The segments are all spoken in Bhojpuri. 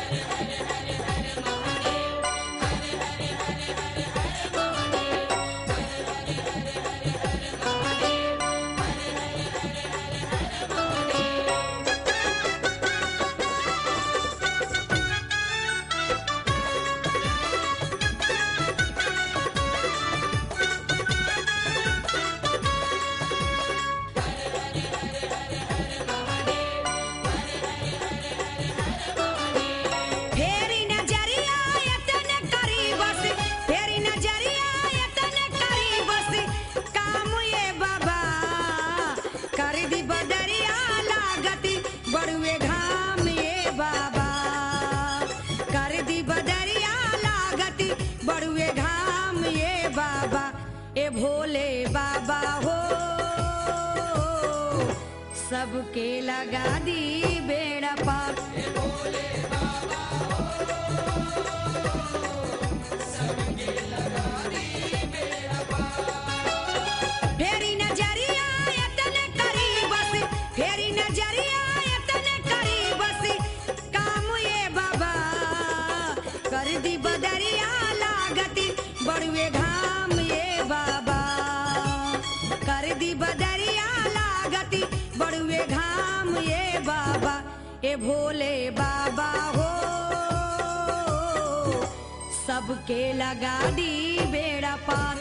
फेरी नजरिया यतन करी बस फेरी नजरिया यतन करी बस काम ये बाबा कर दी बदरिया लागती बड़ुए घाम ये बाबा कर दी बदरिया लागती बड़ुए घाम ये बाबा ए भोले बाबा हो सबके लगा दी बेड़ा पार फेरी नजरिया यतन करी बस फेरी नजरिया यतन करी बस काम ये बाबा कर दी बदरिया लागती बड़ुए घाम ये बाबा कर दी बदरिया लागती बड़ुए घाम ये बाबा ए भोले बाबा हो सबके लगा दी बेड़ा पार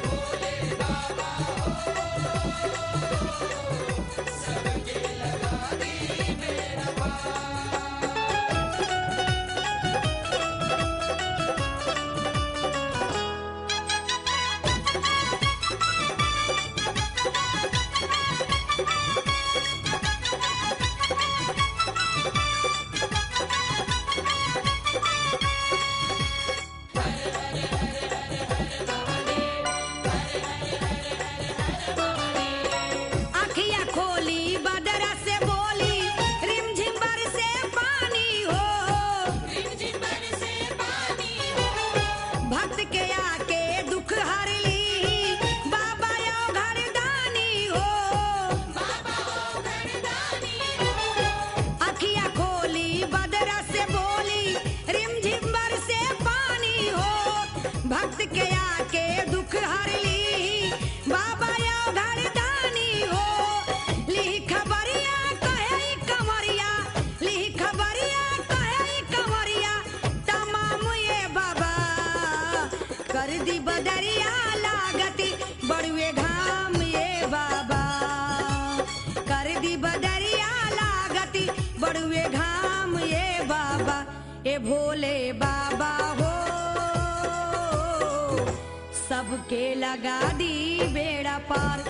अखिया खोली बदरा से बोली रिमझिम से पानी हो भक्त के आके दुख हर ली बाबा यो घरदानी हो अखिया खोली बदरा से बोली रिमझिम से पानी हो भक्त के आके दुख हर ली बाबा यो घरदानी हो ली खबरिया कहे ई कमरिया ली खबरिया कहे ई कमरिया तमाम ये बाबा कर दी बदरिया लागती बड़ुए घाम ये बाबा कर दी बदरिया लागती बड़ुए घाम ये बाबा ए भोले बाबा हो सबके लगा दी बेड़ा पार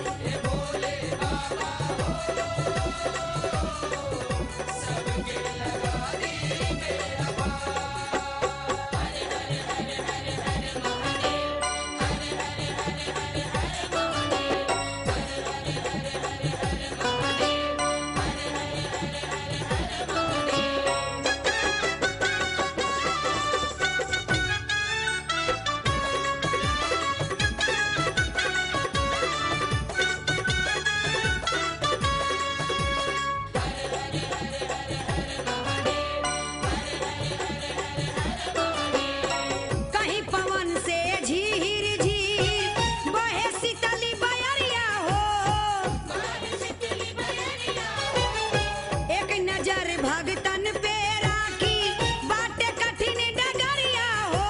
कहीं पवन से झीर झीर बहे शीतली बयरिया हो एक नजर भगतन पे राखी बाटे कठिन डगरिया हो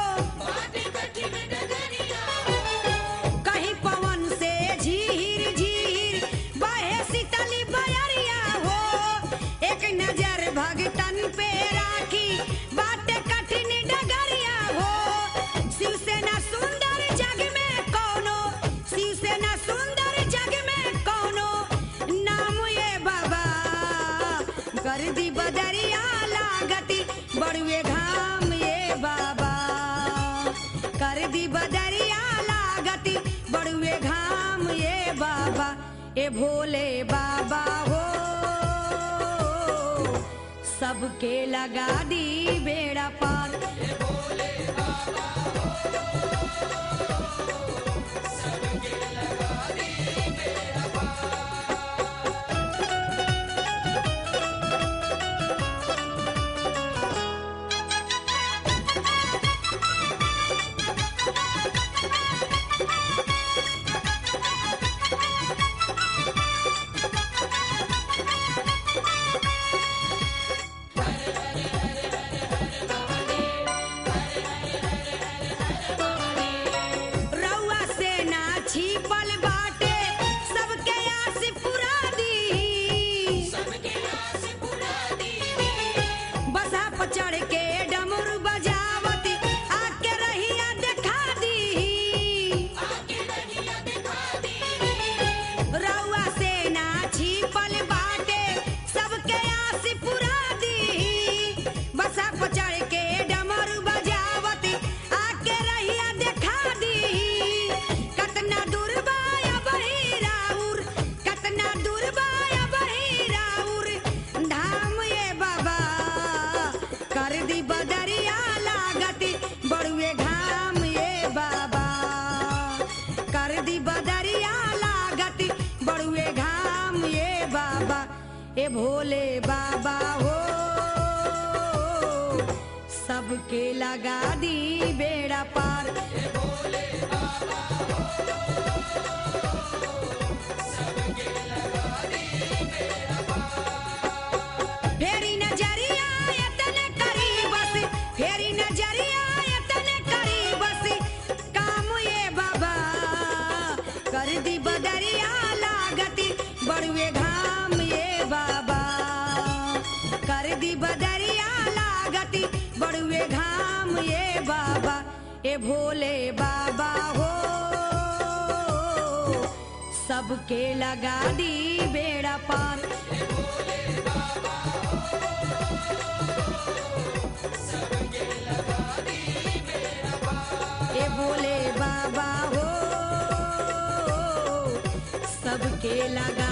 कहीं पवन से झीर झीर बहे शीतली बयरिया हो एक नजर भगतन पे राखी बाटे कठिन डगरिया हो शिवसेना सुंदर जग में कौनो शिवसेना सुंदर जग में कौनो नाम ये बाबा कर दी बदरिया लागती बड़ुए घाम ये बाबा कर दी बदरिया लागती बड़ुए घाम ये बाबा ए भोले बाबा हो सबके लगा दी बेड़ा पार बाबा हो सबके लगा दी बेड़ा पार फेरी नजरिया यतने करी बस फेरी नजरिया यतने करी बस काम ये बाबा कर दी बदरिया लागती बड़ुए घाम ये बाबा कर दी बदरिया लागती बड़ुए घाम ये बाबा ए भोले बाबा हो सबके लगा दी बेड़ा पार ए भोले बाबा हो सबके लगा